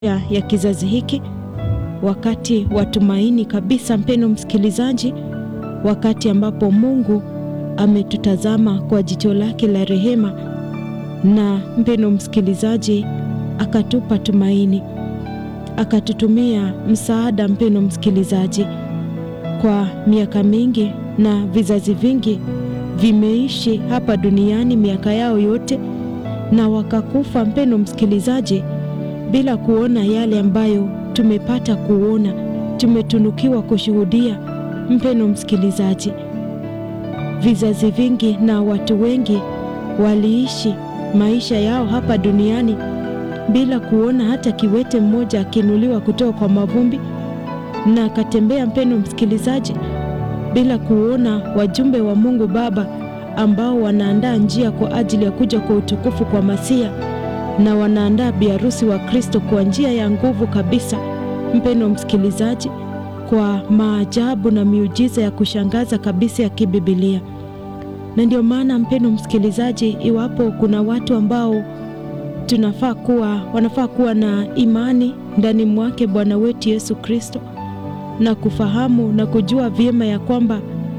ya, ya kizazi hiki, wakati wa tumaini kabisa, mpeno msikilizaji, wakati ambapo Mungu ametutazama kwa jicho lake la rehema, na mpeno msikilizaji, akatupa tumaini, akatutumia msaada, mpeno msikilizaji, kwa miaka mingi na vizazi vingi vimeishi hapa duniani miaka yao yote na wakakufa, mpeno msikilizaji, bila kuona yale ambayo tumepata kuona, tumetunukiwa kushuhudia. Mpeno msikilizaji, vizazi vingi na watu wengi waliishi maisha yao hapa duniani bila kuona hata kiwete mmoja akiinuliwa kutoka kwa mavumbi na akatembea, mpeno msikilizaji, bila kuona wajumbe wa Mungu Baba ambao wanaandaa njia kwa ajili ya kuja kwa utukufu kwa Masia na wanaandaa biharusi wa Kristo kwa njia ya nguvu kabisa, mpeno msikilizaji, kwa maajabu na miujiza ya kushangaza kabisa ya kibibilia. Na ndio maana mpeno msikilizaji, iwapo kuna watu ambao tunafaa kuwa wanafaa kuwa na imani ndani mwake Bwana wetu Yesu Kristo na kufahamu na kujua vyema ya kwamba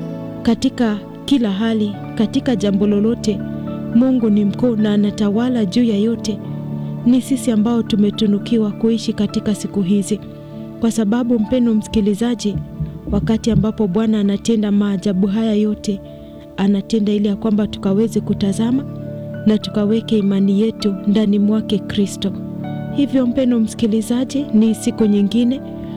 katika kila hali, katika jambo lolote, Mungu ni mkuu na anatawala juu ya yote. Ni sisi ambao tumetunukiwa kuishi katika siku hizi, kwa sababu mpeno msikilizaji, wakati ambapo Bwana anatenda maajabu haya yote, anatenda ili ya kwamba tukaweze kutazama na tukaweke imani yetu ndani mwake Kristo. Hivyo mpeno msikilizaji, ni siku nyingine,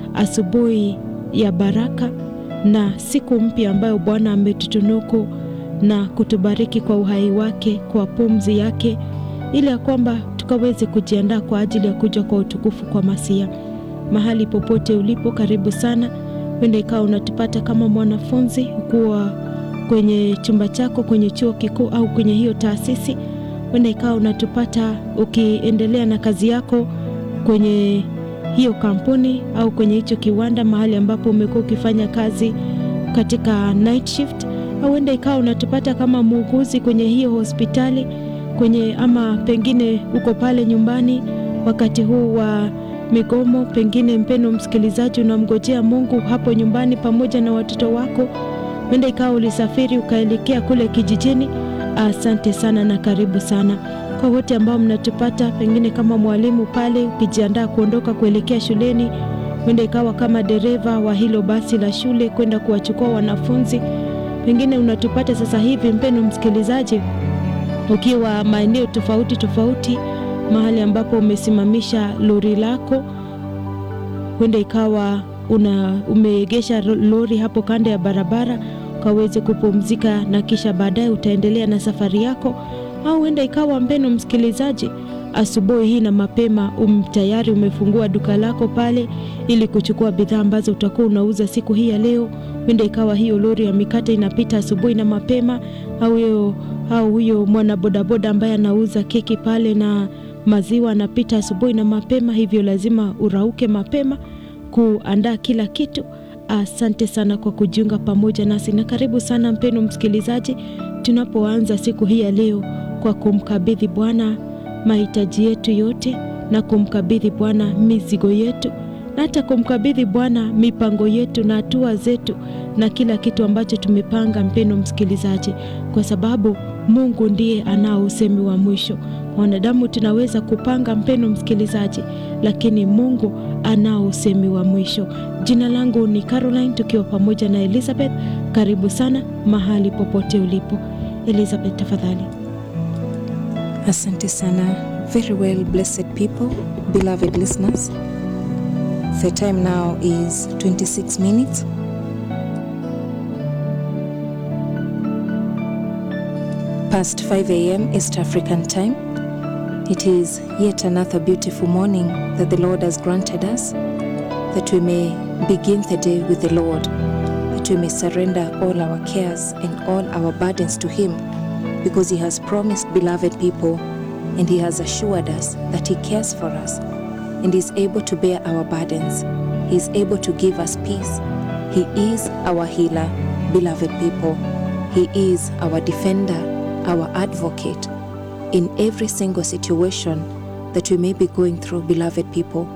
asubuhi ya baraka na siku mpya ambayo Bwana ametutunuku na kutubariki kwa uhai wake, kwa pumzi yake, ili ya kwamba tukaweze kujiandaa kwa ajili ya kuja kwa utukufu kwa Masia. Mahali popote ulipo, karibu sana. Wenda ikawa unatupata kama mwanafunzi kuwa kwenye chumba chako kwenye chuo kikuu au kwenye hiyo taasisi. Wenda ikawa unatupata ukiendelea na kazi yako kwenye hiyo kampuni au kwenye hicho kiwanda, mahali ambapo umekuwa ukifanya kazi katika night shift, au wenda ikawa unatupata kama muuguzi kwenye hiyo hospitali kwenye, ama pengine uko pale nyumbani wakati huu wa migomo, pengine mpeno msikilizaji, unamngojea Mungu hapo nyumbani pamoja na watoto wako. Wenda ikawa ulisafiri ukaelekea kule kijijini. Asante sana na karibu sana kwa wote ambao mnatupata, pengine kama mwalimu pale ukijiandaa kuondoka kuelekea shuleni, wenda ikawa kama dereva wa hilo basi la shule kwenda kuwachukua wanafunzi, pengine unatupata sasa hivi mpeno msikilizaji, ukiwa maeneo tofauti tofauti, mahali ambapo umesimamisha lori lako, wenda ikawa una umeegesha lori hapo kando ya barabara ukaweze kupumzika na kisha baadaye utaendelea na safari yako au huenda ikawa mpeno msikilizaji, asubuhi hii na mapema um, tayari umefungua duka lako pale ili kuchukua bidhaa ambazo utakuwa unauza siku hii ya leo. Huenda ikawa hiyo lori ya mikate inapita asubuhi na mapema, au huyo au huyo mwana bodaboda ambaye anauza keki pale na maziwa anapita asubuhi na mapema, hivyo lazima urauke mapema kuandaa kila kitu. Asante sana kwa kujiunga pamoja nasi na karibu sana mpeno msikilizaji, tunapoanza siku hii ya leo kwa kumkabidhi Bwana mahitaji yetu yote na kumkabidhi Bwana mizigo yetu na hata kumkabidhi Bwana mipango yetu na hatua zetu na kila kitu ambacho tumepanga, mpeno msikilizaji, kwa sababu Mungu ndiye anao usemi wa mwisho. Wanadamu tunaweza kupanga, mpeno msikilizaji, lakini Mungu anao usemi wa mwisho. Jina langu ni Caroline, tukiwa pamoja na Elizabeth. Karibu sana mahali popote ulipo. Elizabeth, tafadhali. Asante sana. Very well, blessed people, beloved listeners. The time now is 26 minutes past 5 a.m. East African time. It is yet another beautiful morning that the Lord has granted us, that we may begin the day with the Lord, that we may surrender all our cares and all our burdens to Him, because He has promised, beloved people, and He has assured us that He cares for us and is able to bear our burdens. He is able to give us peace. He is our healer, beloved people. He is our defender, our advocate in every single situation that we may be going through, beloved people.